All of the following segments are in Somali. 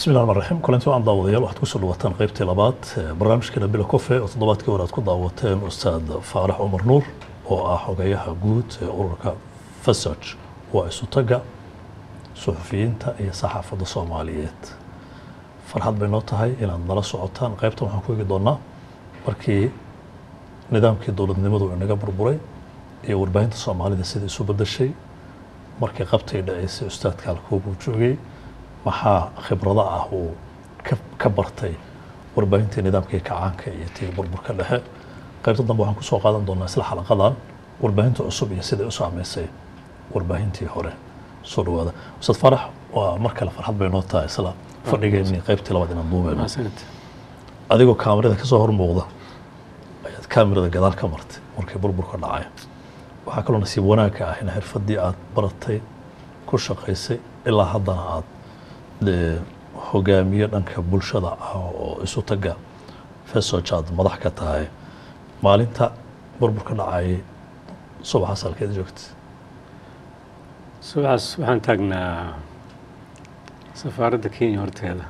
bismi llahi raxmaan raxiim kulanti waan daawadayaal waxaad kusoo dhawataan qaybtii labaad barnaamijkeena bila kofe oo toddobaadkii hore aad ku daawateen ustaad faarax cumar nuur oo ah xogayaha guud ee ururka fasaj waa isutaga suxufiyiinta iyo saxaafadda soomaaliyeed farxad bay noo tahay inaad nala socotaan qaybtan waxaan ku eegi doonaa markii nidaamkii dowladnimadu inaga burburay iyo warbaahinta soomaalida sida isu bedeshay markii qabtay dhaceysay ustaadka halkoobuu joogay maxaa khibrado ah uu ka bartay warbaahintii nidaamkii kacaanka iyo tii burburka dhexe qaybta dambe waxaan kusoo qaadan doonaa isla xalaqadan warbaahinta cusub iyo siday u saameysay warbaahintii hore soo dhawaada ustaad farax waa mar kale farxad bay noo tahay isla fadhigeennii qaybtii labaad inaan duubeyno adigoo kaamirada kasoo hor muuqda ayaad kaamirada gadaal ka martay markii burburka dhacay waxaa kaloo nasiib wanaagka ah in xirfadii aad baratay ku shaqaysay ilaa haddana aad hogaamiye dhanka bulshada ah oo isu taga fesoj aad madax ka tahay maalinta burburka dhacayay subaxaas halkeed joogtay subaxaas waxaan taagnaa safaaradda kenya horteeda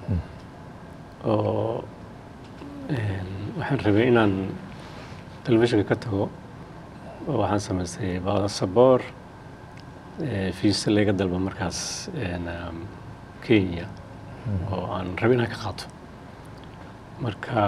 oo waxaan rabay inaan telefishinka ka tago oo waxaan samaystay basaboor fiisa layga dalba markaas kenya oo aan rabay inaan ka qaato marka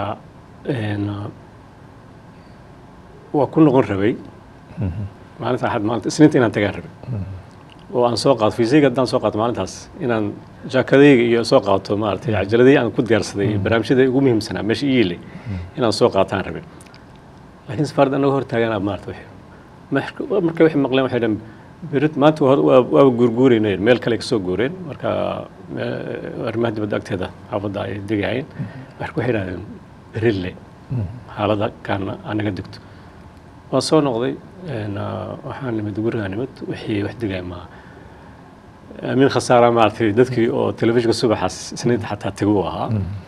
waa ku noqon rabay maalinta axad maalinta isniinta inaan tagaan rabay oo aan soo qaato fiisayga haddaan soo qaato maalintaas inaan jaakadayga iyo soo qaato maaragtay cajaladii aan ku diyaarsaday barnaamijyada ugu muhiimsanaa meesha iile inaan soo qaataan rabay laakiin safaaradda annaga hor taaganaa maarata wixii markay waxay maqleen waxay dhan berit maanta waaba guurguuraynay meel kale ka soo guureen marka arrimaha dibadda agteeda xaafadda ay degahayn marka waxay idhahdeen berille xaaladda kaana anaga degto waa soo noqday waxaan nimid gurigaa nimid wixii wax degaya maa amiin khasaara maaragtay dadkii oo telefishinka subaxaas isniinta xataa tegu ahaa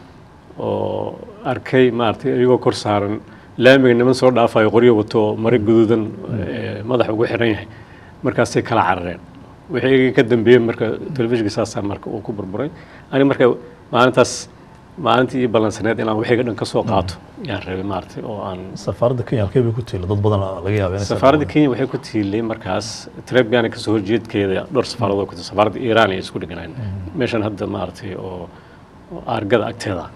oo arkay maaragtay iyagoo kor saaran laamiga niman soo dhaafayo qoryo wato mare guduudan madax ugu xiran yahay markaasay kala carareen wixii ka dambeeyey marka telefishinka saasaa marka uu ku burburay ani marka maalintaas maalintii ii ballansaneed inaan wixiga dhan ka soo qaato yaan rabay maaragtay oo aan safaaradda kenya halkee bay ku tiila dad badan laga yaaba inay safaaradda kenya waxay ku tiilay markaas trebgana kasoo horjeedkeeda dhowr safaaradoo ku safaaradda iiraan ay isku dhiganayn meeshan hadda maaragtay oo aargada agteeda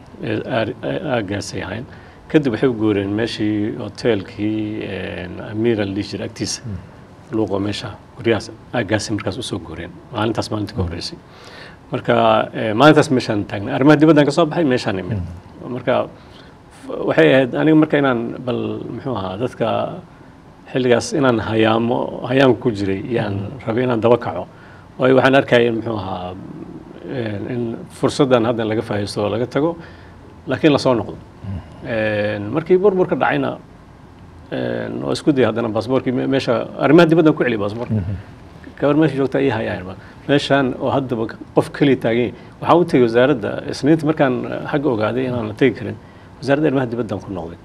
aagaasay ahayn kadib waxay u guureen meeshii hoteelkii amiral dijir agtiisa luuqo meesha guryahaas aagaasay markaas usoo guureen maalintaas maalintii ka horreysay marka maalintaas meeshaan taagnay arrimaha dibaddaan ka soo baxay meeshaan imid marka waxay ahayd aniga marka inaan bal muxuu ahaa dadka xilligaas inaan hayaamo hayaamka ku jiray yaan rabay inaan daba kaco waayo waxaan arkaya in muxuu ahaa in fursaddan hadda laga faa'iisto oo laga tago laakiin lasoo noqdo markii burburka dhacayna waa isku dayay haddana baasboorkii meesha arrimaha dibaddan ku celiya baasboorka gabar meesha joogta ii hayaan meeshaan oo haddaba qof keliya taagan waxaan u tegey wasaaradda isniinta markaan xagga ogaaday inaan la tegi karin wasaaradda arrimaha dibaddan ku noqday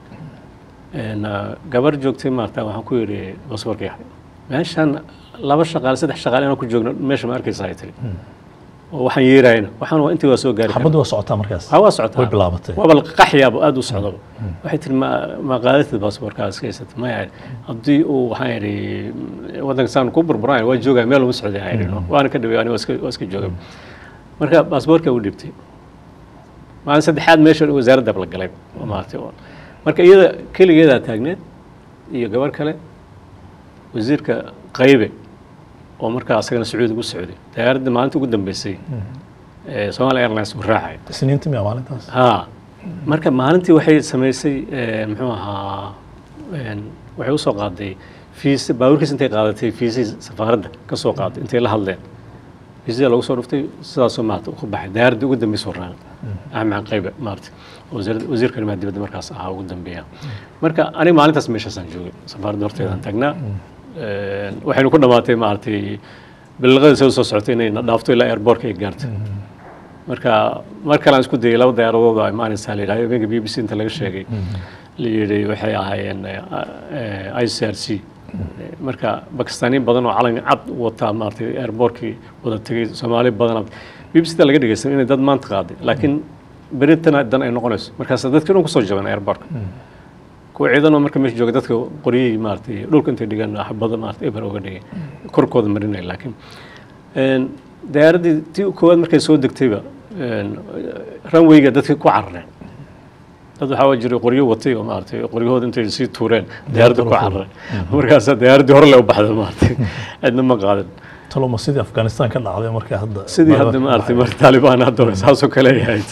gabar joogtay maarta waxaan ku yidhi baasboorka yaxay meeshaan laba shaqaale saddex shaqaale inaan ku joogno meesha ma arkaysa ay tiri oo waxaan yeerayna waxaan waa intii waa soo gaari xabaddu waa socotaa markaas ha waa socotaa way bilaabatay waaba qaxyaaba aada u socdaba waxay tiri ma ma qaadatid baasaboorkaa iska haysata maya haddii uu waxaan yidhi waddanka saan ku burburaan waa joogaya meel uma socday aan yidhi waana ka dhaway ani waa iska waa iska joogay marka baasaboorkaa u dhibtay maalin saddexaad meesha wasaaradda la galay maartay marka iyada keligeedaa taagneed iyo gabar kale wasiirka qaybe oo markaa asagana sacuudi ugu socday diyaaradda maalinta ugu dambeysay somalia airlines u raacay isniinta miya maalintaas ha marka maalintii waxay samaysay muxuu ahaa waxay usoo qaaday fiis baabuurkiis intay qaadatay fiisii safaaradda ka soo qaaday intay la hadleen fiisada lagu soo dhuftay sidaasoo maarata ku baxay diyaaradda ugu dambeysoo raacay axmed qaybe maarata wasiirka arrimaha dibadda markaas ahaa ugu dambeeya marka aniga maalintaas meeshaasaan joogay safaaradda horteedaan taagnaa waxaynu ku dhamaatay maaragtay bilaqadii soo soo socotay inay na dhaafto ilaa airbortka ay gaarto marka mar kale aan isku dayay laba diyaaradood oo imaanaysaa la yidhahdo habeenka b b c inta laga sheegay la yidhi waxay ahaayeen i c r c marka bakistaaniin badan oo calan cad wataa maaragtay airbortkii wada tegay soomaali badan b b c da laga dhegeysan inay dad maanta qaaday laakiin beritana dan ay noqonayso markaas dadka dhan kusoo jaban airbortka kuwa ciidanoo marka meesha jooga dadka qoryihii maaragtay dhulka intay dhigaan xabada maaragtay eber uga dhigay korkooda marinaya laakiin diyaaraddii tii koowaad markay soo degtayba runwayga dadka ku carareen dad waxaa jiray qoryo watay oo maaragtay qoryahooda intay sii tuureen diyaaradda ku carareen markaasaa diyaaraddii hore le u baxday maaragtay cidna ma qaadan taloma sidii afghanistan ka dhacday marka hadda sidii hadda maaragtay mar taalibaan hadda saasoo kale ay ahayd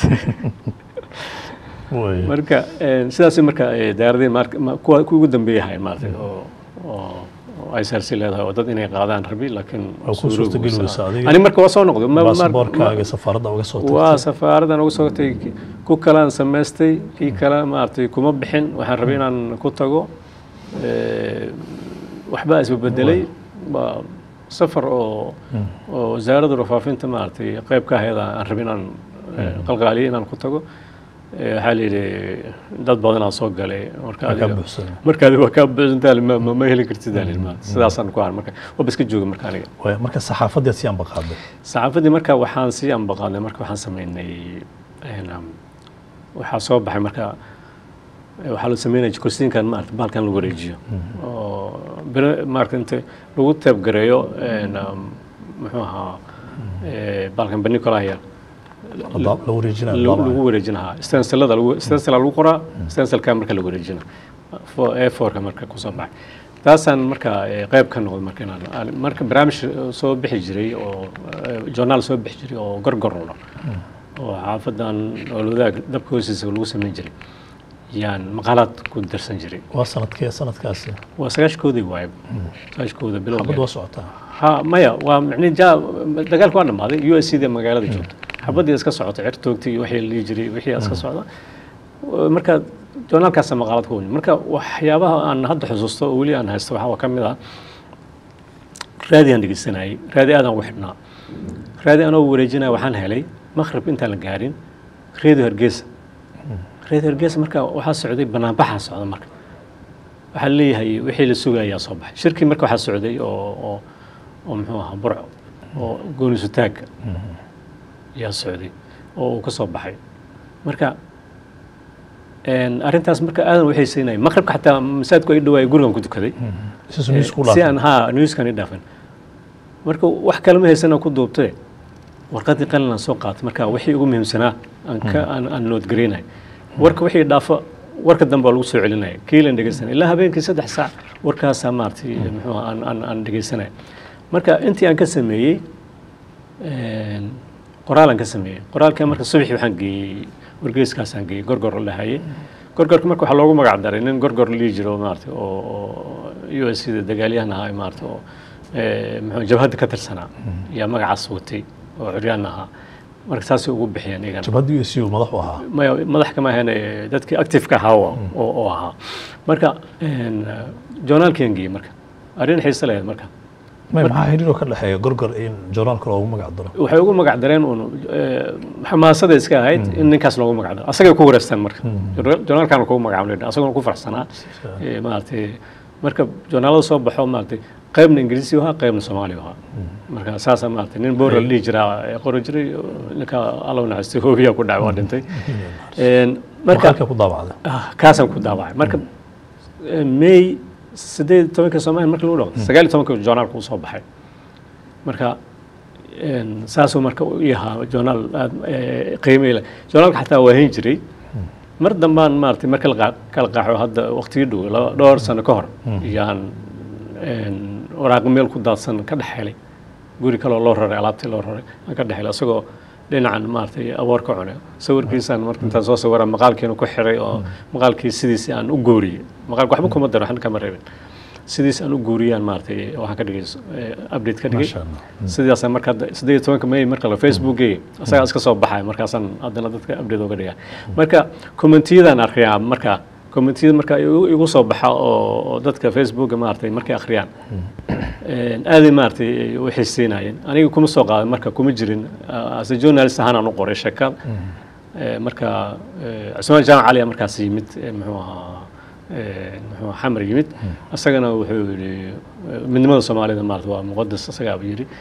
marka sidaas marka diyaaradii kuwa kuwa ugu dambeeyay ahayn maaragtay oo oo ay saarsi leedahay oo dad inay qaadaan rabi laakiin ku suurtageli weysa adiga ani marka waa soo noqday baasaboorkaaga safaaradda uga soo waa safaaradan uga soo tagay ku kalaan samaystay kii kale maaragtay kuma bixin waxaan rabay inaan ku tago waxbaa isbebedelay waa safar oo oo wasaaradda warfaafinta maaragtay qayb ka ahayd aan rabay inaan qalqaaliyo inaan ku tago waxaa la yidhi dad badanaa soo galay marka adiga waa kaa buuxsantaa ma heli kartid sidaasaan ku ahan marka waba iska jooga marka aniga marka saxaafadeed si ambaqaaday saxaafaddii marka waxaan sii ambaqaaday marka waxaan sameynay waxaa soo baxay marka waxaa la sameynaya jikosiinkan maarata baalkan lagu wareejiyo oo bere maarata inta lagu teebgareeyo muxuu ahaa baalkan banicolaya lagu wareejinahaa stensilada stensila lagu qoraa stensilka marka la wareejina a fourka marka kusoo baxay taasaan marka qayb ka noqday marka inaan marka barnaamij soo bixi jiray oo journaal soo bixi jiray oo gorgorlo oo xaafadan olwadaag dabka hoostiisa lagu samayn jiray yaan maqaalaad ku darsan jiray waa sanadkee sanadkaasi waa sagaashkoodii waaye sagaashkooda bilow xabad waa socotaa ha maya waa micnihi ja dagaalka waa dhammaaday u s c da magaalada joogta xabadii iska socota cer toogtay iyo wixii la dhihi jiray wixii iska socda marka journaalkaasa maqaalad ku wani marka waxyaabaha aan hadda xusuusto oo weli aan haysto waxaa ka mid ah raadi aan dhegeysanayay raadi aadaan ugu xidhnaa raadi anoo wareejinaya waxaan helay maqrib intaan la gaarin reedio hargeysa reedio hargeysa marka waxaa socday banaanbaxaa socda marka waxaa leeyahay wixii la sugayaa soo baxay shirkii marka waxaa socday oo oo oo muxuu ahaa burco oo goonisutaagga yaa socday oo uu ka soo baxay marka arrintaas marka aadan waxay siinaya maqribka xataa masaajidku ay dhawaayay gurigan ku tukaday si aan haa newskan i dhaafin marka wax kale ma haysana ku duubtee warqadii qalin aan soo qaatay marka wixii ugu muhiimsanaa aan ka aan aan noodgaraynay warka wixii dhaafo warka dambe waa lagu soo celinaya kiilan dhegeysanay ilaa habeenkii saddex saac warkaasaa maaragtay muxuu aan aan aan dhegeysanaya marka intii aan ka sameeyey qoraalaan ka sameeyey qoraalka marka subaxii waxaan geeyey wargeyskaasaan geeyey gorgor la hayay gorgorka marka waxaa loogu magac daray nin gorgor lii jiro maarata oo u s da dagaalyahan ahaa maarata oo muxuu jabhadda ka tirsanaa yaa magacaas watay oo curyaan ahaa marka saasay ugu bixiyeen iyagan jabhadda u s u madax u ahaa maya madax kama ahayn dadkii active-ka ahaa oo oo ahaa marka journaalkian geeyey marka arrin xiise lahayd marka maxaa xiriiroo ka dhexeeya gorgor in journaalka loogu magac daro waxay ugu magac dareen uun xamaasada iska ahayd in ninkaas loogu magac daro asagay ku wareystaan marka journaalkan kugu magacaab asagoo ku farxsanaa maaragtay marka journaalada soo baxo maaragtay qaybna ingiriisi ahaa qaybna soomaali ahaa marka saasa maaragtay nin boora la dhihi jiraa qori jiray ninka alla naxastay hoobiyaa ku dhacay waa dhintay marka ku daabacday kaasaan ku daabacay marka may sideed tobanka soomaaliya marka lagu dhaqdo sagaal iyo tobanka journaalka uu soo baxay marka saasuu marka u yahaa journaal aad qiimay leh journaalka xataa waa hayn jiray mar dambaan maaragtay marka la kala qaaxo hadda waqtigii dhow laba dhowr sano ka hor yaan waraaqi meel ku daadsan ka dhex helay guri kaloo loo raray alaabtii loo raray aan ka dhex helay isagoo dhinacan maaragtay aboor ka cunay sawirkiisaan marka intaan soo sawira maqaalkiina ku xiray oo maqaalkii sidiisi aan u gooriyey maqaalka waxba kuma daro waxna kama reebin sidiis aan u guuriyaan maaragtay waxaan ka dhigay update ka dhigay sidaasaan marka siddeed iyo tobanka may marka la facebookgay asagaa iska soo baxaya markaasaan haddana dadka update uga dhigaa marka commentiyadaan akhriyaa marka commentiyada marka igu soo baxa oo dadka facebooka maaragtay markay akhriyaan aaday maaragtay u xiiseynayeen aniga kuma soo qaadan marka kuma jirin as a journalist ahaan aan u qoray sheekad marka cusmaan jaamac cali markaas yimid muxuu ahaa muxuu xamar yimid isagana wuxuu yidhi midnimada soomaalida maarata waa muqadas isagaaba yidhi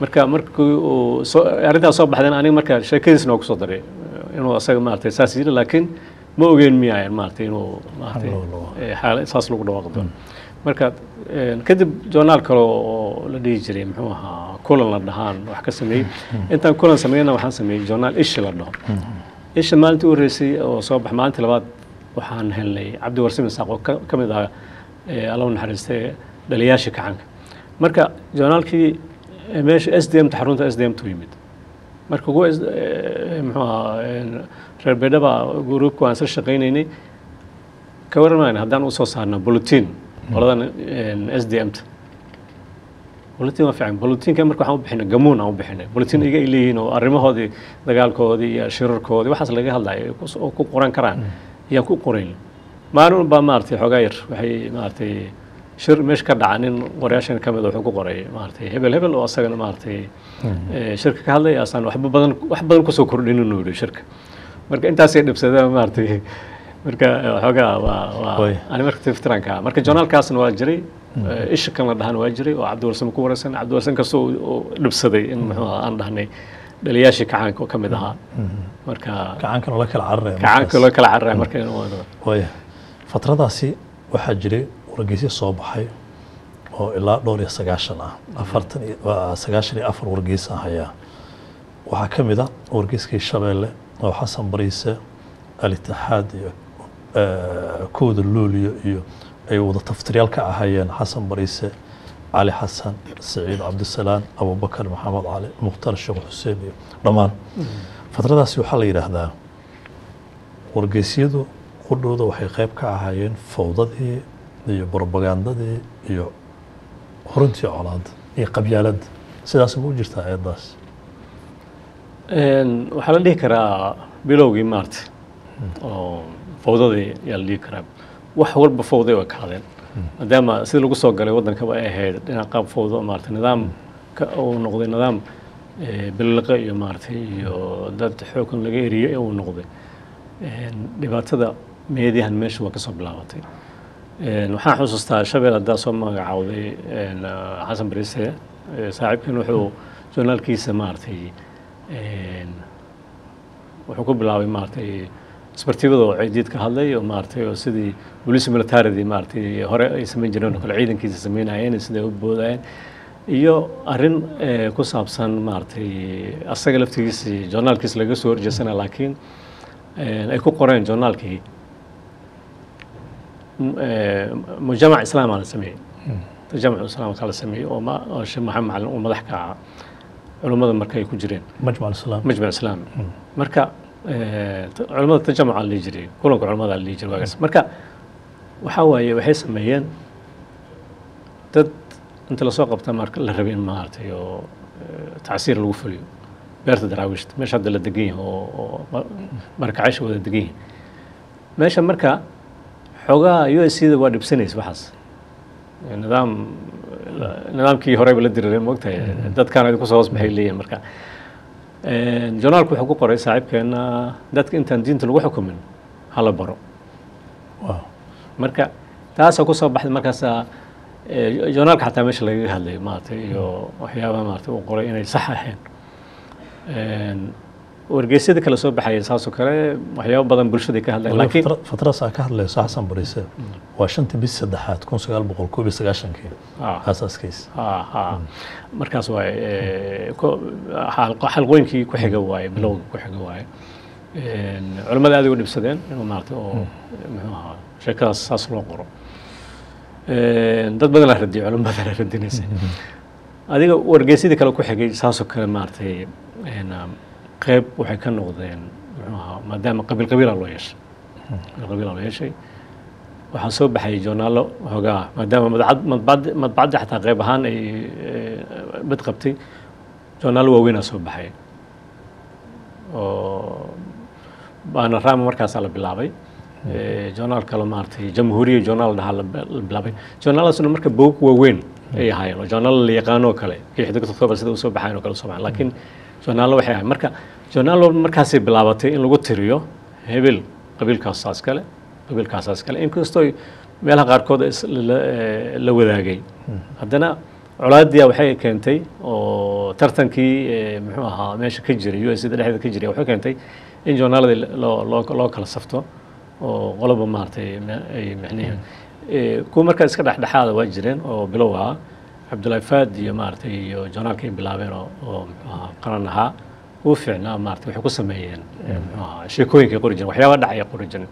marka markii uu soo arrintaas soo baxdeen aniga marka sheekadiisna waa kusoo daray inuu asaga maaragtay saas yiri laakiin ma ogeyn miyaayan maaragtay inuu maaragtay Xal loo dhawaaqo. eh, xaal saas lagu dhawaaqi doono marka eh, kadib journaal kale oo la dhihi jiray muxuu ahaa kulan la dhahaan wax ka sameeyey intaan kulan sameeyna waxaan sameeyey journaal ishi la dhaho isha maalintii u horreysay oo soo bax maalintii labaad waxaan helnay cabdi warsimi saaq oo ka ka mid ahaa eh, alla u naxariistay dhaliyaashii kacanka marka journaalkii eh, meesha s d m ta xarunta s d m tu yimid marka kuwa is- eh, muxuu ahaa eh, reer beedhaba gruubka waan isla shaqaynaynay ka warramayna haddaan usoo saarno bulletin qoladan s d m ta bulletin waa fiican bulletinka marka waxaan u bixinay gamuun aan u bixinay bulletin iga ay leeyihiin oo arrimahoodii dagaalkoodii iyo shirarkoodii waxaas laga hadlayo ay kus- oo ku qoran karaan ayaan ku qorayn maalin walbaa maaragtay xoogaa yar waxay maaragtay shir meesha ka dhaca nin qorayaashan ka mid a wuxuu ku qoray maaragtay hebel hebel oo asagana maaragtay eh, shirka ka hadlaya asaan waxba badan wax badan kusoo kordhin inuu yidhi shirka marka intaasay dhibsadeen maaragtay marka eh, xoogaa waa waa Way. ani marka tiftiranka marka journaalkaasna waa jiray eh, isha kan la dhahan waa jiray oo cabdiwarsan ku waraysan cabdiwarsan kastoo uu- uu dhibsaday in muxuu ahaa aan dhahnay dhaliyaashii kacaanka oo ka mid ahaa marka gacankana la kala cararaya kacaanka loo kala carray marka inuu wado waaya fatradaasi waxaa jiray wargeysyo soo baxay oo ilaa dhowr iyo sagaashan ah afartan iyo waa sagaashan iyo afar wargeys ah hayaa waxaa ka mid a wargeyskii shabeelle oo xasan bariise alitixaad iyo eh, kooda luuliyo iyo ay wada taftiryaal ka ahayeen xasan bariise cali xasan saciid cabdisalaan abubakar maxamed cali mukhtar sheekh xuseen iyo dhammaan fatradaasi waxaa la yidhaahdaa wargeysyadu qudhooda waxay qayb ka ahaayeen fowdadii iyo propagandadii iyo horintii colaad iyo qabyaaladda sidaas ma u jirtaa eedaas Een, waxaa la dhihi karaa bilowgii maarta oo fowdadii yaa la dhihi karaa wax walba fowday way kaadeen maadaama sida lagu soo galay waddankaba ay ahayd dhinac qaab fowdo maarata nidaam ka uu noqday nidaam eh, biliqe iyo maaragtay iyo dad xoogan laga eriyey uu noqday Een, dhibaatada meediyahan meesha waa ka soo bilaabatay Een, waxaan xusuustaa shabeel haddaa soo magacaawday een, ah, xasan bariise eh, saaxiibkan wuxuu journaalkiisa maaragtay een, wuxuu ku bilaabay maaragtay isbartibada oo ciidiid ka hadlay oo maaragtay oo sidii booliis militaridii maaragtay hore ay samayn jireen oo kale ciidankiisa samaynayeen siday u boodayeen iyo arrin eh, ku saabsan maaragtay asaga laftigiisii journaalkiisa laga soo horjeesana laakiin een, ay ku qoreen journaalkii m- eh, mujamac islaamaa la sameeyey tajamac islaamka la sameeyey oo ma- oo sheekh maxamed macalin uu madax ka ahaa culummada marka ay ku jireen majmac islaam majmac islaami marka eh, t- culimmada tajamuca la dhihi jiray kulanka culimmada la dhihi jiray waagaas marka waxaa waaye waxay sameeyeen dad inta lasoo qabta marka la rabay in maaragtay oo eh, tacsiir lagu fuliyo beerta daraawiishta meesha hadda la degan yahay oo oo ma- markacaysha wada degan yihin meesha marka xoogaha u s da waa dhibsanaysa waxaas nidaam nidaamkii horeyba la diriireen moogtahay dadkaan idinku soo hoos baxay leeyihin marka Een, journaalku wuxuu ku qoray saaxiibkeena dadka intaan diinta lagu xukumin hala baro waaw marka taasaa kusoo baxday markaasaa eh, journaalka xataa meesha lagaga hadlay maaragtay iyo waxyaabaha maaragtay uu qoray inay sax ahayn Een, wargeysyada kale soo baxaya saasoo kale waxyaabo badan bulshada ka hadlayan laakiin fatradaas aa ka hadlayso xasan bariise waa shantii bis saddexaad kun sagaal boqol koob iyo sagaashankii Ah. aasaaskiisa ha ha markaas waaye eh, ko- xalqo- xalqooyinkii ku xiga waaye bilowga ku xiga waaye Een, culimmada aad ay u dhibsadeen inuu maaragtay oo muxuu ahaa sheekadaas saas loo qoro Een, dad badan la radiyay culimmada la radinaysa adiga wargeysyadii kale ku xigay saasoo kale maaragtay een, um, qeyb waxay ka noqdeen muxuu ahaa maadaama qabiil qabiila loo yeeshay qabiil qabiila loo yeeshay waxaa soo baxay journaallo hoogaa maadaama madbacad- madbacad- madbacadda xataa qayb ahaan ay eh, bad qabtay journaallo waaweynaa soo baxay oo baanarama markaasaa la bilaabay Eh, journaal kale maaragtay jamhuuriya journaal dhahaa la la bilaabay journaaladaasna marka bogag waaweyn ay ahaayeen oo journaal la yaqaano oo kale kii xiddigta october sida usoo baxayn oo kale usoo baxayn laakiin journaallo waxay ahayd marka journaallo markaasay bilaabatay in lagu tiriyo hebel qabiilkaasaas kale qabiilkaasaas kale inkastoo meelaha qaarkood is- la- la- eh, la wadaagay haddana colaadiya waxay keentay oo tartankii eh, muxuu ahaa meesha ka jiray u s da dhexdeeda ka jiray waxay keentay in joornaaladii loo loo loo kala safto oo qoloba maaragtay me- ay micnihi Eh, kuwa markaa iska dhexdhexaada waa jireen oo bilow ahaa cabdullaahi faad iyo maaragtay iyo joornaalka ay bilaabeen oo oo muxuu ahaa qaran ahaa uu fiicnaa maaragtay waxay ku sameeyeen eh, muxuu ahaa sheekooyinkay qori jireen waxyaaba dhacaya qori jireen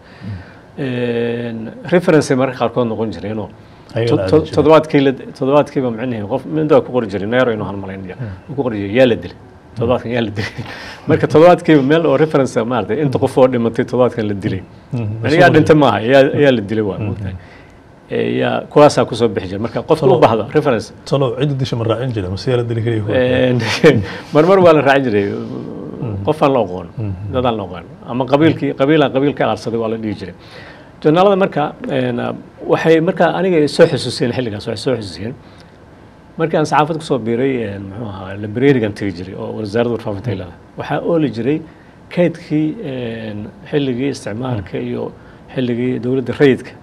reference mararka qaarkood noqon jireenoo Ayaga la to- aadin jiray. toddobaadkii la- toddobaadkiiba micnihi qof mindaa ku qori jiray neero inuu halmalaynaya uu ku qori jiray yaa la dilay toddobaadkan yaa la dilay marka toddobaadkiiba meel oo reference maaragtay inta qof oo dhimatay toddobaadkan la dilay yani yaa dhintay maaha yaa yaa la dilay waa mogtahay Eh, yaa kuwaasaa kusoo bixi jira marka qofka u bahda reference talow ciddi disha ma raacin jira mase yaa la dili keliya Een, marmar waa la raacin jiray qofaan la oqoon dadaan la oqoon ama qabiilkii qabiilaan qabiil ka aarsaday waa la dhihi jiray journaalada marka een, waxay marka aniga soo xusuusiyeen xilligaas waxay soo xusuusiyeen markii aan saxaafad kusoo biiray een, muxuu ahaa librarigan tegi jiray oo wasaaradda warfaafinta ay leedahay waxaa ooli jiray kaydkii een, xilligii isticmaalka iyo xilligii dowladda rayidka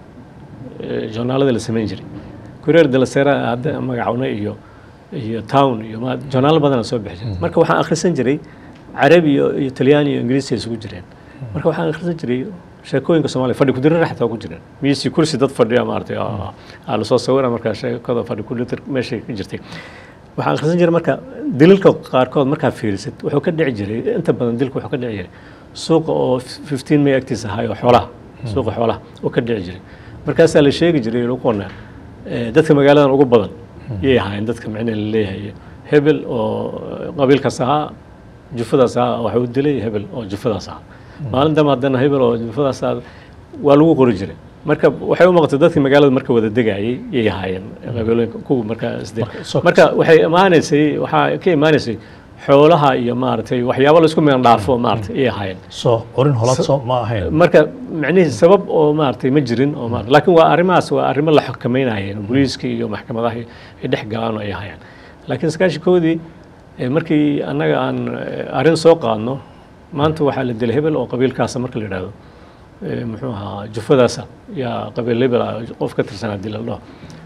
ee, joornaalada la samayn jiray kureer de la sera hadda magacawne iyo iyo town iyo ma joornaalo badana soo bixi jiray marka waxaan akhrisan jiray carabi iyo iyo talyaani iyo ingiriisi ay isugu jireen marka waxaan akhrisan jiray sheekooyinka soomaaliya fadhi kudirira xataa ku jireen miisi kursi dad fadhiya maaragtay aa aa lasoo sawira markaa sheekada fadhi kudirir meeshay ka jirtay waxaan akhrisan jiray marka dililka qaarkood markaa fiirisid wuxuu ka dhici jiray inta badan dilka wuxuu ka dhici jiray suuqa oo 15 may agtiisa ahay oo xoolaha suuqa xoolaha oo ka dhici jiray markaasaa la sheegi jiray lagu qonaa eh, dadka magaaladan ugu badan yay ahaayeen dadka micnaha la leeyahay hebel oo qabiilkaas ahaa jufadaas ahaa waxa u dilay hebel oo jufadaas ahaa maalin dambe haddana hebel oo jufadaas ahaa waa lagu qori jiray marka waxay u muuqatay dadkii magaalada marka wada degayay yay ahaayeen qabiilooyinka kuwa markaa isdil Marka, so- marka waxay imaanaysay waxaa ka imaanaysay xoolaha iyo maaragtay waxyaabo laisku meelan dhaafo maaragtay ayay ahaayeen soo qorin holaad soo ma ahayn marka micnihii sabab oo maaragtay ma jirin oo maaragtay laakiin waa arrimahaas waa arrimo la xakameynayeen booliiska iyo maxkamadaha ay dhex galaan oo ay hayaan laakiin sagaashankoodii eh, markii annaga aan eh, arrin soo qaadno maanta waxaa la dilay hebel oo qabiilkaasa marka la yidhaahdo eh, muxuu ahaa jufadaasa yaa qabiil hebel ah qof ka tirsanaa dila dhaho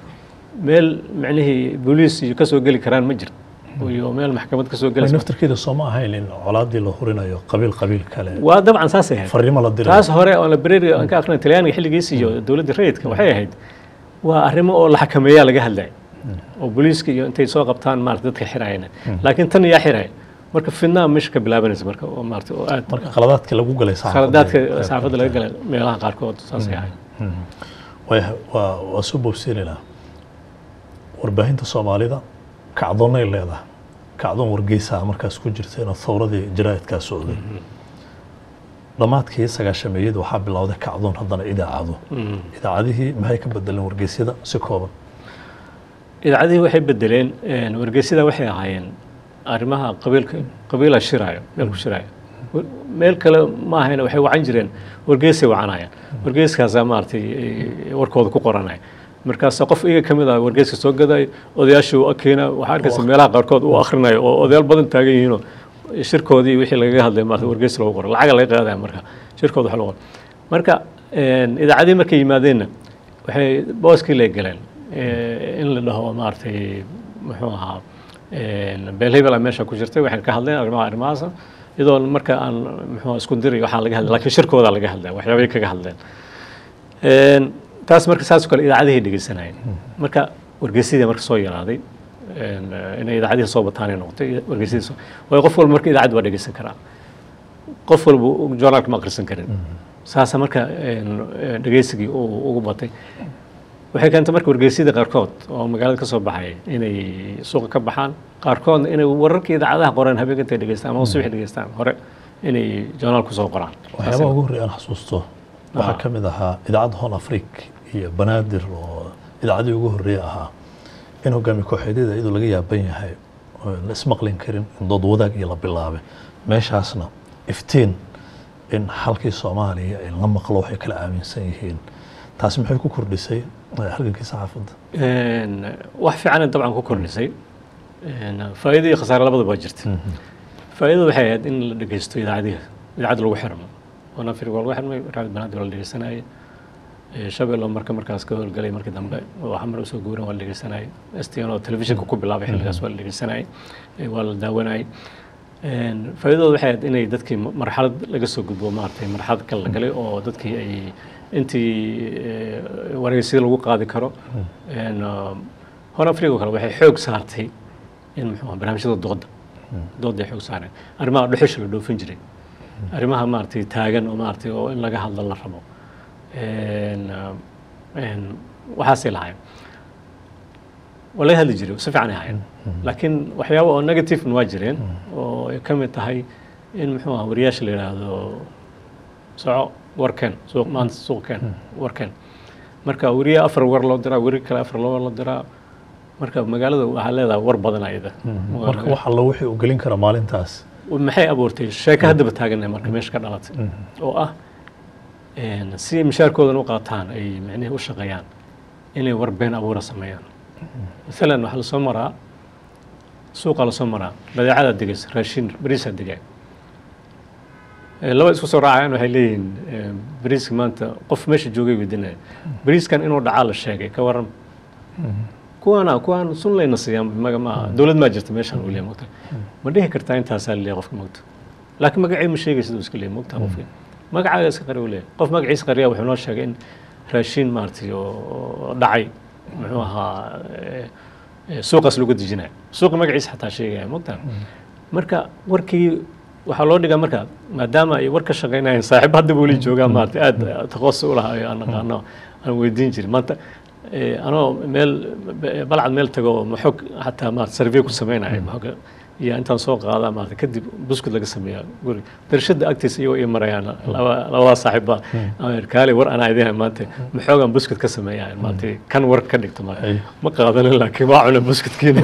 meel micnihii booliis iyo kasoo geli karaan ma jiro iyo meel maxkamad kasoo gelaysa naftarkeeda soo ma ahayn in colaadii la hurinayo qabiil qabiil kale waa dabcan saasay ahayd fariimo la dirayo taas hore oo library aan ka aqrinay talyaaniga xilligiisa iyo dowladda rayidka waxay ahayd waa arrimo oo la xakameeyaa laga hadlay oo booliiska iyo intay soo qabtaan maarata dadka xirayana laakiin tan yaa xiraya marka fidnaa meesha ka bilaabanaysa marka oo maarata oo aad marka khaladaadka lagu galay saxaafadda khaladaadka ee- ee- saxaafadda laga galay meelaha qaarkood saasay ahayd Way- waa waa soo boobsiinaynaa warbaahinta soomaalida kacdoonnay leedahay kacdoon wargeysaha markaas ku jirta inuu thawradii jaraa'idkaa socday dhammaadkii sagaashameeyada waxaa bilowday kacdoon haddana idaacado idaacadihii maxay ka bedeleen wargeysyada si kooban idaacadihii waxay bedeleen een, wargeysyada waxay ahaayeen arrimaha qabiilka qabiila shiraayo meel ku shiraayo War- meel kale ma ahayn waxay wacan jireen wargeysay wacanayaan wargeyskaasaa maaragtay eh, warkooda ku qoranaya markaasa qof iyaga ka mid ah wargeyska soo gadayo odayaashii u keena waxaa arkaysa meelaha qaarkood u akhrinayo oo odayaal badan taagan yihiinoo shirkoodii wixii lagaga hadlay maarata wargeys loogu qoro lacaga laga qaadaya marka shirkooda wax loo qoro marka een, idaacadihii markay yimaadeenna waxay booskii lay galeen Eh, in la dhaho maaragtay muxuu ahaa een, beel hebel meesha ku jirtay waxay ka hadleen arrimaha arrimahaas iyadoo marka aan muxuu isku diray waxaa laga hadlay laakiin shirkooda laga hadlaya waxyaabay kaga hadleen Een, taas marka saas oo kale idaacadihii dhegeysanayeen marka wargeysadii marka soo yaraaday een, inay idaacadihii soo bataanay noqotay wargeysadii soo waayo qof walba marka idaacad waa dhegeysan karaa qof walba journaalka ma akhrisan karin saasa marka een, een, dhegeysigii uu ugu batay waxay keentay marka wargeysyada qaarkood oo magaalada ka soo baxay inay suuqa ka baxaan qaarkoodna inay wararka idaacadaha qoraan habeenka intay dhegeystaan ama subax dhegeystaan hore inay journaal kusoo qoraan waxyaabaha ugu horreeya aan xasuusto waxaa ka mid ahaa idaacadda hon afric iyo banaadir oo idaacadii ugu horreeya ahaa in hogaami kooxeedyada iyadoo laga yaaban yahay oo la ismaqlin karin in dood wadaag iyo la bilaabay meeshaasna iftiin in xalkii soomaaliya in la maqlo waxay kala aaminsan yihiin taasi maxay ku kordhisay eh, halgankii saxaafadda Een, wax fiican dabcan ku kordhisay Een, faa'iido iyo khasaare labadaba waa jirta faa'iidadu waxay ahayd in la dhegeysto idaacadihi idaacad lagu xirmo oo nafir waa lagu xirmay raad banaadir waa la dhegeysanayay Eh, shabeello marka markaas ka howlgalay markii dambe waxa mar usoo guuran waa la dhegeysanayay stn oo telefishinka ku bilaabay xilligaas waa la dhegeysanayay Eh, waa la daawanayay Een, faa'iidadooda waxay ahayd inay dadkii ma- marxalad laga soo gudbo maaragtay marxalad kale la galay oo dadkii ay intii eh, wareysida lagu qaadi karo Een, ah, hore africa oo kale waxay xoog saartay in muxuu ahaa barnaamijyada dooda dooday xoog saareen arrimaha dhuxusha la dhoofin jiray arrimaha maaragtay taagan oo maaragtay oo in laga hadlo la rabo Een, ah, een, waxaasay lahayn waa laga hadli jiray si fiican ay ahayn laakiin waxyaabo oo negative waa jireen oo ay ka mid tahay in muxuu ahaa wariyaasha la yidhaahdo soco warkeen suuq maanta suuqkeen warkeen marka weriye afar war loo diraa weri kale afar loo war loo diraa marka magaalada waxaa leedahay war badan ayada marka wax alla wixii uu gelin kara maalintaas maxay abuurtay sheeko haddaba taaganay marka meesha ka dhalatay oo ah een, si mishaarkoodan u qaataan ay micnihii u shaqeeyaan inay war been abuura sameeyaan maalan waxaa lasoo maraa suuqa lasoo maraa badeecada degaysa raashin bariisaa degay Eh, laba isku soo raacayaan waxay leeyihiin eh, bariiska maanta qof meesha joogay weydiinaya bariiskan inuu dhacaa la sheegay ka waran kuwaana kuwaan sun layna siiyaan maga maaha dowlad maa jirta meeshaan uu leeyahay mogta ma dhihi kartaa intaasaa leeyahay qofka mogta laakiin magacii ma sheegay siduu iska leeyahay mogta qofki magacaaga iska qari uu leeyahay qof magaciisa qariya wuxuu noo sheegay in raashiin maaragtay oo oo dhacay muxuu ahaa eh, eh, suuqaas lagu dejinayo suuqa magaciisa xataa sheegaya mogta marka warkii waxaa loo dhigaa marka maadaama ay war ka shaqaynayeen saaxiib hadda weli joogaa maarata aad taqoos u lahaa aan naqaano aan weydiin jirin maanta eh, anoo meel b- balcad meel tago oo maxog xataa maarata survey ku sameynaya maxoga iyo intaan soo qaadaa maarata kadib buskud laga sameeyaa guri darshada agtiisa iyagoo ii marayaan laba labada saaxiibba kaale war anaa idin maanta maxoogaan buskud ka sameeyaa maarata kan war ka dhigto maarata Ay. ma qaadanin laakiin waa cuna buskudkiina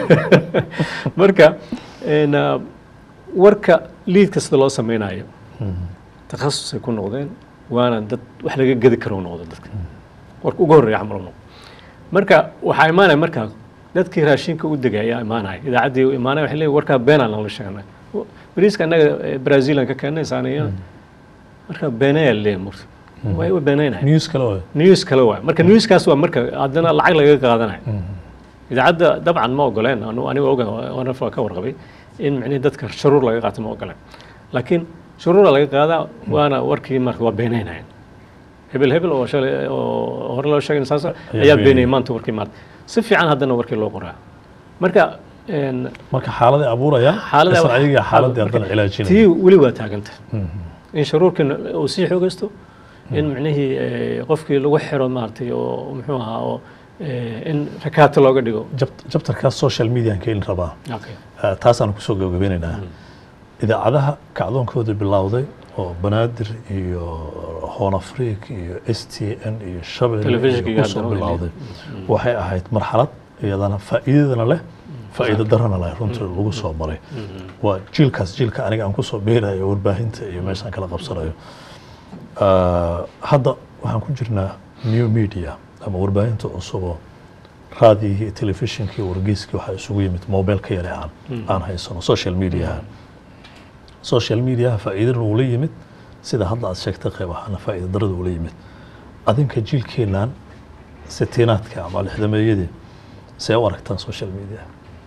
marka een, ah, warka liidka sida loo sameynayo takhasusay ku noqdeen waana dad wax laga gedi karo noqdo dadka warka ugu horreeya camal u noqdo marka waxaa imaanaya marka dadkii raashinka u degay ayaa imaanaya idaacaddii u imaanaya waxay leeyihin warkaa beenaan lala sheegnay bariiska annaga eh, brazilian ka keennay saaniya marka beenayaa leeyahay murta way u beenaynaya news kale waay news kale waay marka newskaas waa marka haddana lacag lagaga qaadanayo idaacadda dabcan ma ogoleen anu aniga oga waana waa ka warqabay in micnihi dadka shuruur laga qaato ma ogoleen laakiin shuruura laga qaadaa waana warkii marka waa beenaynayeen hebel hebel oo shalay oo hore loo sheegay saas ayaa beenayay. beenayay maanta warkii maanta si fiican haddana warkii loo qoraa marka een, marka xaaladay abuuraya xaalada isla wax- ayaga xaaladii marka haddana cilaajinaya tii weli waa taaganta in shuruurkii uu sii xoogaysto in micnihii eh, qofkii lagu xiro maaragtay oo muxuu ahaa oo eh, in rakaato looga dhigo Jab- jabtarkaas social median keeni rabaa Okay. Eh, taasaan kusoo gabagabeynaynaa idaacadaha kacdoonkooda bilowday oo banaadir iyo hoon afriik iyo s t n iyo shabel Telefishinka iyo kusoo haddana way bilowday waxay ahayd marxalad iyadana faa'iidadana leh faa'iido darana leh runtii lagu soo maray waa jiilkaas jiilka aniga aan kusoo beerayo warbaahinta iyo meeshaan kala qabsanayo Ah, hadda waxaan ku jirnaa new media ama warbaahinta cusuboo raadiyihii iyo telefishinkii wargeyskii waxaa isugu yimid mobilka yare aan aan haysano social mediaha social mediaha faa'iidana uu la yimid sida hadda aad sheegtay qayb ahaana faa'iida darada uu la yimid adinka jiilkeenan sitinaadka ama lixdameeyadii see u aragtaan social media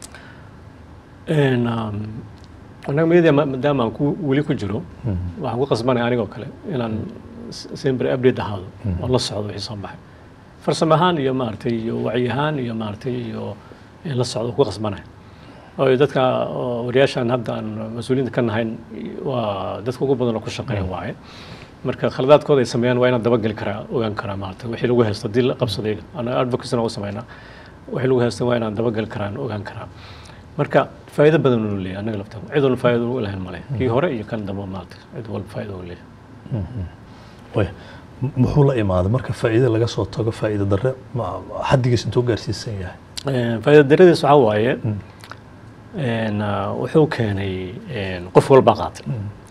Een, um, annaga media ma- maadaama aan ku weli ku jiro waxaan ku qasbanaya anigoo kale inaan s- sempre update ahaado oo la socdo wixii soo baxay farsamo ahaan iyo maaragtay iyo wacyi ahaan iyo maaragtay iyo in la socdo ku qasbanaya oo dadka oo wariyaashan hadda aan mas-uuliyiinta ka nahayn waa dadka ugu badan oo ku shaqeeya waaye marka khaladaadkooda ay sameeyaan waa inaan dabageli karaa ogaan karaa maaragtay wixii lagu haysto haddii la qabsaday anaga advocacy u sameynaa wixii lagu haysto waa inaan dabageli karaan ogaan karaa marka faa'iido badan uu leeyahay annaga laftaan cid walba faa'iido u lahayn male kii hore iyo kan dambe maaragtay cid walba faa'iido u leeyahay way m- muxuu la imaaday marka faa'iida laga soo tago faa'iida darre ma- xaddigiis intuu gaarsiisan yahay Een, faa'iido daradiis waxaa waaye een, ah, wuxuu keenay een, qof walba qaatay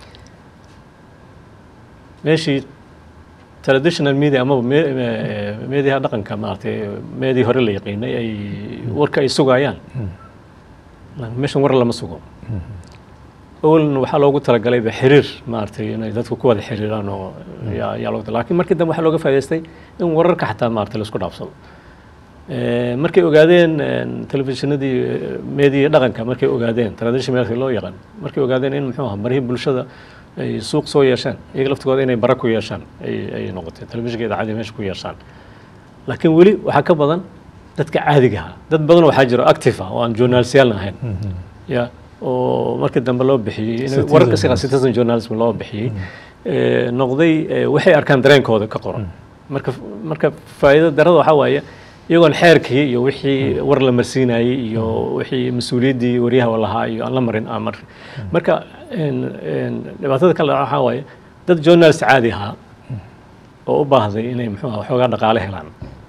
meeshii traditional media amaba me- me- meediyaha dhaqanka maaragtay meedii hore la yaqiinay ay warka ay sugayaan meeshan war lama sugo awalna waxaa loogu talagalayba xiriir maaragtay inay dadku ku wada xiriiraan oo yaa yaa loogu laakiin markii dambe waxaa looga faa'idaystay in wararka xataa maaragtay la isku dhaafsado Eh, markay ogaadeen een, telefishinadii eh, meediya dhaqanka markay ogaadeen tradition meelka loo yaqaan markay ogaadeen in muxuu ahaa marihii bulshada ay suuq soo yeesheen iyaga laftigooda inay bara ku yeeshaan ay ay noqotay telefishinka idaacadii meesha ku yeeshaan laakiin weli waxaa ka badan dadka caadiga ah dad badan waxaa jiro active ah oo aan journalistyaal ahayn ya oo markii dambe loo bixiyey in Citizen wararka siga journalism. citizen journalism loo bixiyey eh, noqday eh, waxay arkaan dareenkooda ka qoran marka marka faa'iido darada waxaa waaye iyagoon xeerkii iyo wixii war la marsiinayey iyo wixii mas-uuliyaddii waryaha lahaa iyo aan la marin aan marin marka een- een, dhibaatada kale waxaa waaye dad journalist caadi ahaa oo u baahday inay muxuu ahaa waxoogaa dhaqaale helaan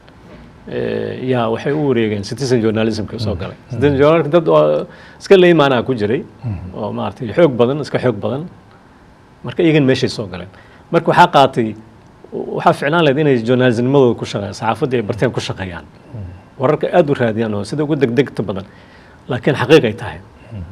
Eh, yaa waxay u wareegeen citizen journalismka soo galay citizen journalism dad oo iska leymaanaa ku jiray oo maaragtay xoog badan iska xoog badan marka iyagan meeshay soo galeen marka waxaa qaatay waxaa ficnaan lahayd inay journalismnimadooda ku shaqeeyaan saxaafadda ay barteen ku shaqeeyaan wararka aad u raadiyaan oo sida ugu degdegta badan laakiin xaqiiq ay tahay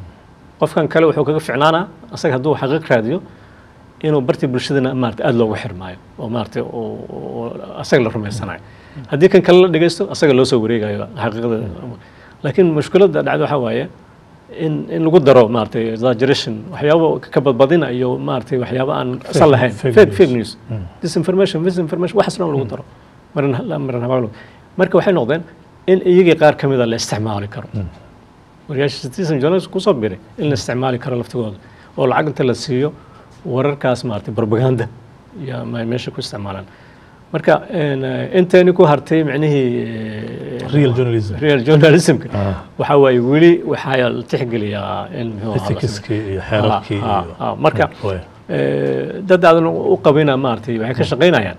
qofkan kale wuxuu kaga ficnaanaa asaga hadduu xaqiiq raadiyo inuu bartii bulshadana maarata aada loogu xirmaayo oo maarata oo- oo asaga la rumaysanayo haddii kan kale la dhegeysto asaga loo soo wareegayo xaqiiqada laakiin mushkiladda dhacda waxaa waaye in in lagu daro maaragtay exaggeration waxyaabo ka badbadina iyo maaragtay waxyaabo aan asal lahayn fake fake news. fake news disinformation misinformation waxaas dhan lagu daro marin marin habaalo marka waxay noqdeen in iyagii qaar ka mida la isticmaali karo wariyaasha citizen journalism kusoo biray in la isticmaali karo laftigooda oo lacag inta la siiyo wararkaas maaragtay propaganda iyo ma meesha ku isticmaalaan marka een, eh, inteeni ku hartay micnihii eh, real journalism real journalismka Ah. waxaa waaye weli waxaa la tixgeliyaa in muxuu ahaa la ethicskii iyo xeerarkii Ah, ah, iyo ah, marka Way. eh, dad aadan u qabina maaragtay waxay ka shaqaynayaan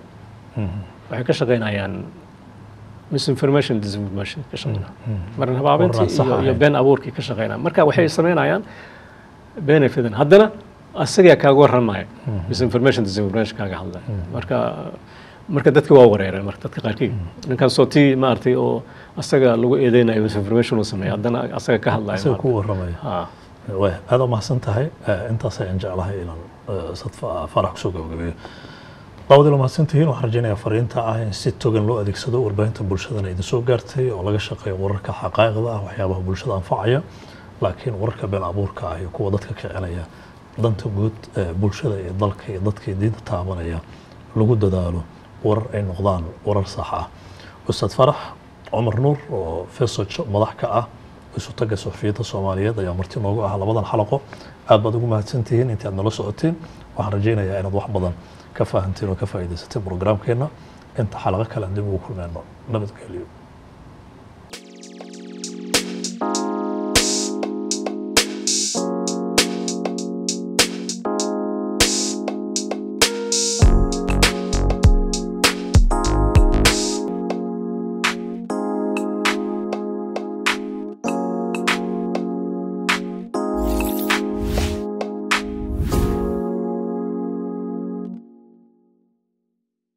waxay ka shaqaynayaan misinformation disinformation ka shaqaynaa marin habaabintii Waraan sax iyo, iyo ahayn. been abuurkii ka shaqaynaya marka waxay samaynayaan benefitan haddana asagaa kaaga warramaya misinformation disinformation kaaga hadlaya marka marka dadka waa wareereen marka dadka qaarkii ninkan soo tii maaragtay oo asaga lagu eedeynayo misinformation uu sameeya haddana asaga ka hadlaya isaga maaragtay. ku warramaya Ah. way aad u mahadsan tahay Eh, intaas ayaan jeclahay inaan eh, sad fa- farax kusoo gabagabeeyo daawadiila mahadsantihiin waxaan rajaynayaa fariinta ah in si togan loo adeegsado warbaahinta bulshadana idin soo gaartay oo laga shaqeeyo wararka xaqaa'iqda ah waxyaabaha bulshada anfacaya laakiin wararka been abuurka ah iyo kuwa dadka kicinaya danta guud ee bulshada iyo dalka iyo dadkii diinta taabanaya lagu dadaalo warar ay noqdaan warar sax ah ustaad farax cumar nuur oo fesoj madax ka ah isu taga suxufiyadda soomaaliyeed ayaa marti noogu ah labadan xalaqo aad baad ugu mahadsantihiin intii aad nala socoteen waxaan rajaynayaa inaad wax badan ka fahanteen oo ka faa'iidaysateen programkeenna inta xalaqo kale aan dib ugu kulmeenno nabadgelyo